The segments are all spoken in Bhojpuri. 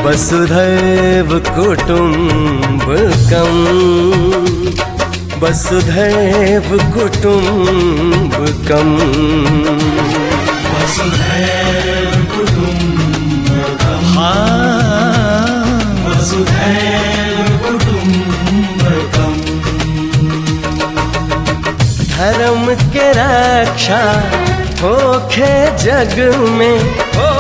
वसुधैव कुटुम्बकम् वसुधैव कुटुम्बकम् वसुधैव कुटुम्बकम् वसुधैव कुटुम्बकम् धर्म के रक्षा होखे जग में हो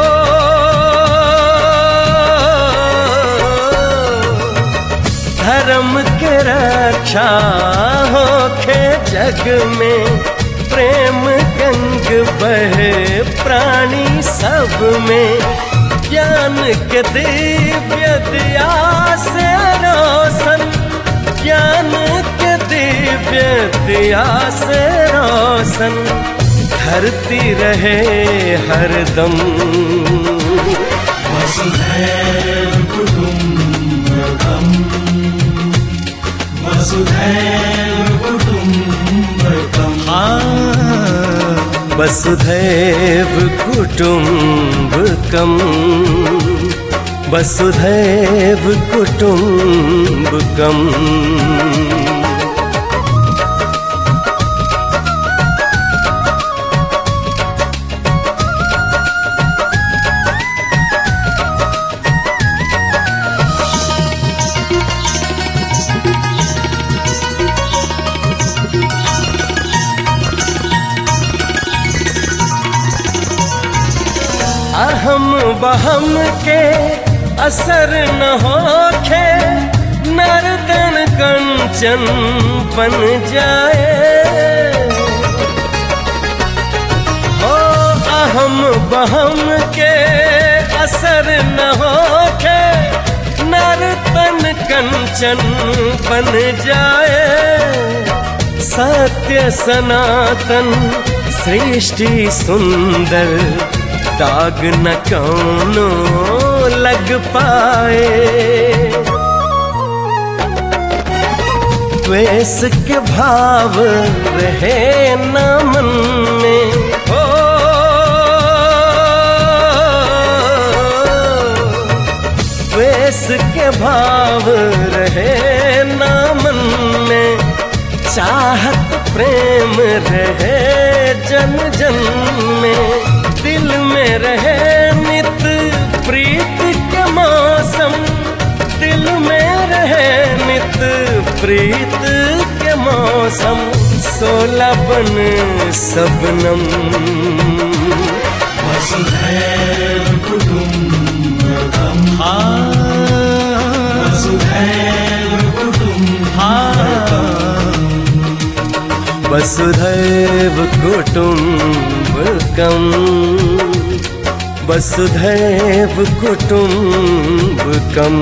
धर्म के रक्षा होखे जग में प्रेम गंग बहे प्राणी सब में ज्ञान के दिव्य दिया से रोशन ज्ञान के दिव्य दिया से रोशन धरती रहे हरदम वसुधैव कुटुम्बकम् वसुधैव कुटुम्बकम् वसुधैव कुटुम्बकम् वसुधैव कुटुम्बकम् अहम बहम के असर न होखे नर्तन कंचन बन जाए ओ अहम बहम के असर न होखे नर्तन कंचन बन जाए सत्य सनातन सृष्टि सुंदर दाग न कौनो लग पाए द्वेष के भाव रहे न मन में हो द्वेष के भाव रहे न मन में चाहत प्रेम रहे जन जन में दिल में रहे नित प्रीत के मौसम दिल में रहे नित प्रीत के मौसम सोलह बन सबनम वसुधैव कुटुम्बकम् वसुधैव कुटुम्बकम् वसुधैव कुटुम्बकम् वसुधैव कुटुम्बकम्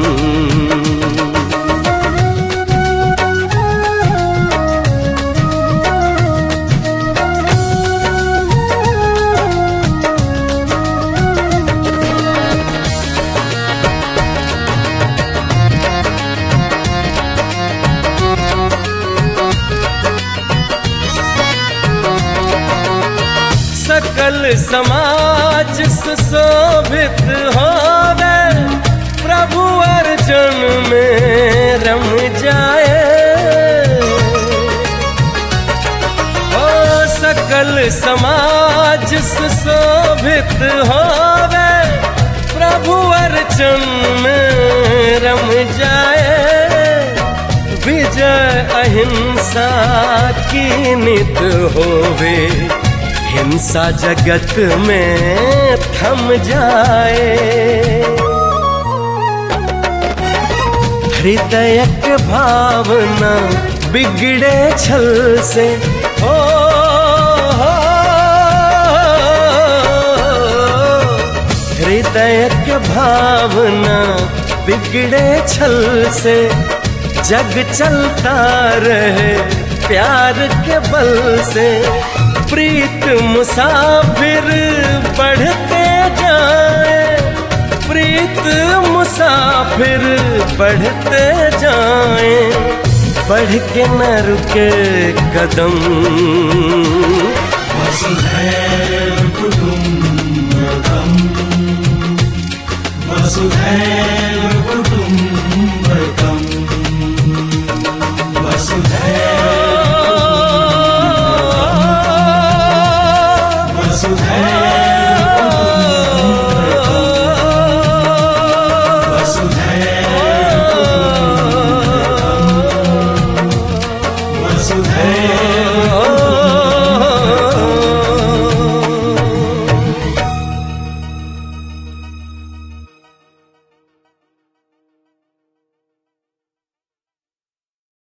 सकल समाज सुशोभित हो गए प्रभु अर्जुन में रम जाए ओ सकल समाज सुशोभित हो गए प्रभु अर्जुन में रम जाए विजय अहिंसा की नित होवे हिंसा जगत में थम जाए हृदय के भावना बिगड़े छल से हो हो, हृदय के भावना बिगड़े छल से जग चलता रहे प्यार के बल से प्रीत मुसाफिर बढ़ते जाए प्रीत मुसाफिर बढ़ते जाए बढ़ के न रुके कदम वसुधैव कुटुम्बकम् वसुधैव सदैव